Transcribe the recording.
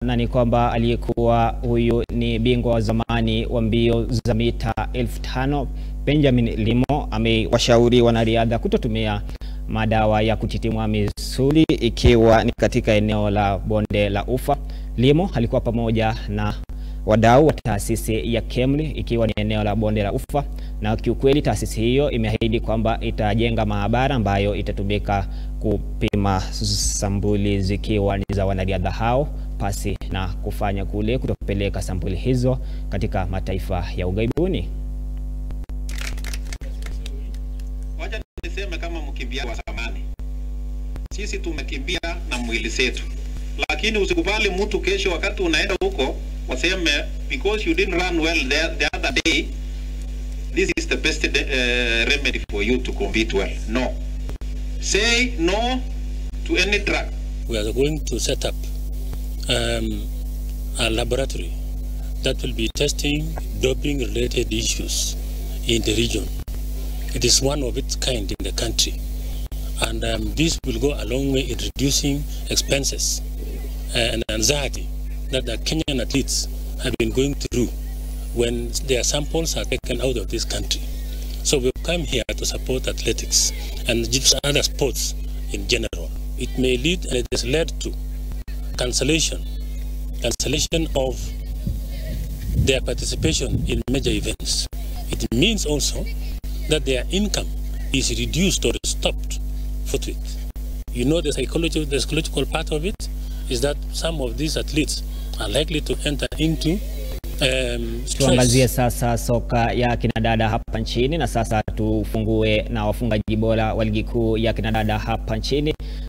na ni kwamba aliyekuwa huyu ni bingwa wa zamani wa mbio za mita elfu tano Benjamin Limo amewashauri wanariadha kutotumia madawa ya kutitimua misuli ikiwa ni katika eneo la bonde la Ufa. Limo alikuwa pamoja na wadau wa taasisi ya KEMRI ikiwa ni eneo la bonde la Ufa, na kiukweli taasisi hiyo imeahidi kwamba itajenga maabara ambayo itatumika kupima sampuli zikiwa ni za wanariadha hao pasi na kufanya kule kutopeleka sampuli hizo katika mataifa ya ughaibuni. Wacha niseme kama mkimbiaji wa zamani, sisi tumekimbia na mwili zetu, lakini usikubali mtu kesho wakati unaenda huko waseme because you didn't run well the, the other day this is the best uh, remedy for you to compete well. No. Say no to any drug. We are going to set up um, a laboratory that will be testing doping related issues in the region. It is one of its kind in the country. And um, this will go a long way in reducing expenses and anxiety that the Kenyan athletes have been going through when their samples are taken out of this country. So we've come here to support athletics and other sports in general. It may lead and it has led to cancellation, cancellation of their participation in major events. It means also that their income is reduced or stopped forthwith. You know the psychological, the psychological part of it is that some of these athletes are likely to enter into um, Tuangazie sasa soka ya kinadada hapa nchini, na sasa tufungue na wafungaji bora wa ligi kuu ya kinadada hapa nchini